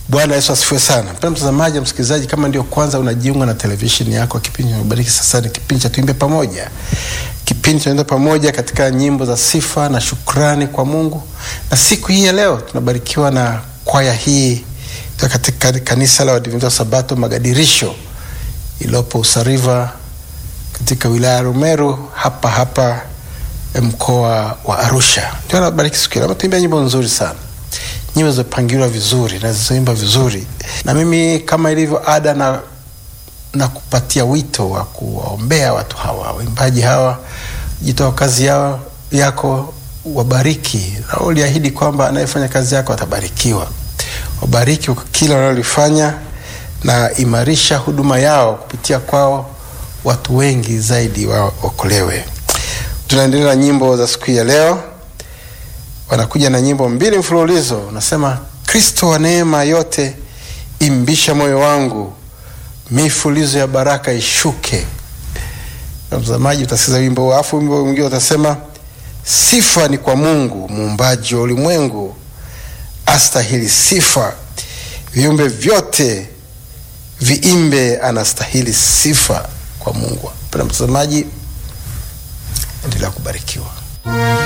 Bwana Yesu asifiwe sana. Mpendwa mtazamaji, msikilizaji, kama ndio kwanza unajiunga na televisheni yako, kipindi Bariki Sasa ni kipindi cha Tuimbe Pamoja, kipindi tunaenda pamoja katika nyimbo za sifa na shukrani kwa Mungu. Na siku hii ya leo tunabarikiwa na kwaya hii katika kanisa la Waadventista wa Sabato Magadirisho iliyopo Usariva katika wilaya ya Rumeru hapa hapa mkoa wa Arusha. Ndio nabariki siku hii. Ametuimbia nyimbo nzuri sana nyimbo zimepangiliwa vizuri na zilizoimba vizuri, na mimi kama ilivyo ada na, na kupatia wito wa kuwaombea watu hawa waimbaji hawa, jitoa kazi yao yako, wabariki na uliahidi kwamba anayefanya kazi yako atabarikiwa. Wabariki kila wanalolifanya na imarisha huduma yao, kupitia kwao watu wengi zaidi waokolewe. Tunaendelea na nyimbo za siku ya leo wanakuja na nyimbo mbili mfululizo, unasema Kristo wa neema yote imbisha moyo wangu, mifulizo ya baraka ishuke. Na mtazamaji utasikiza wimbo, alafu wimbo mwingine utasema sifa ni kwa Mungu muumbaji wa ulimwengu, astahili sifa, viumbe vyote viimbe, anastahili sifa kwa Mungu. Mpendwa mtazamaji, endelea kubarikiwa.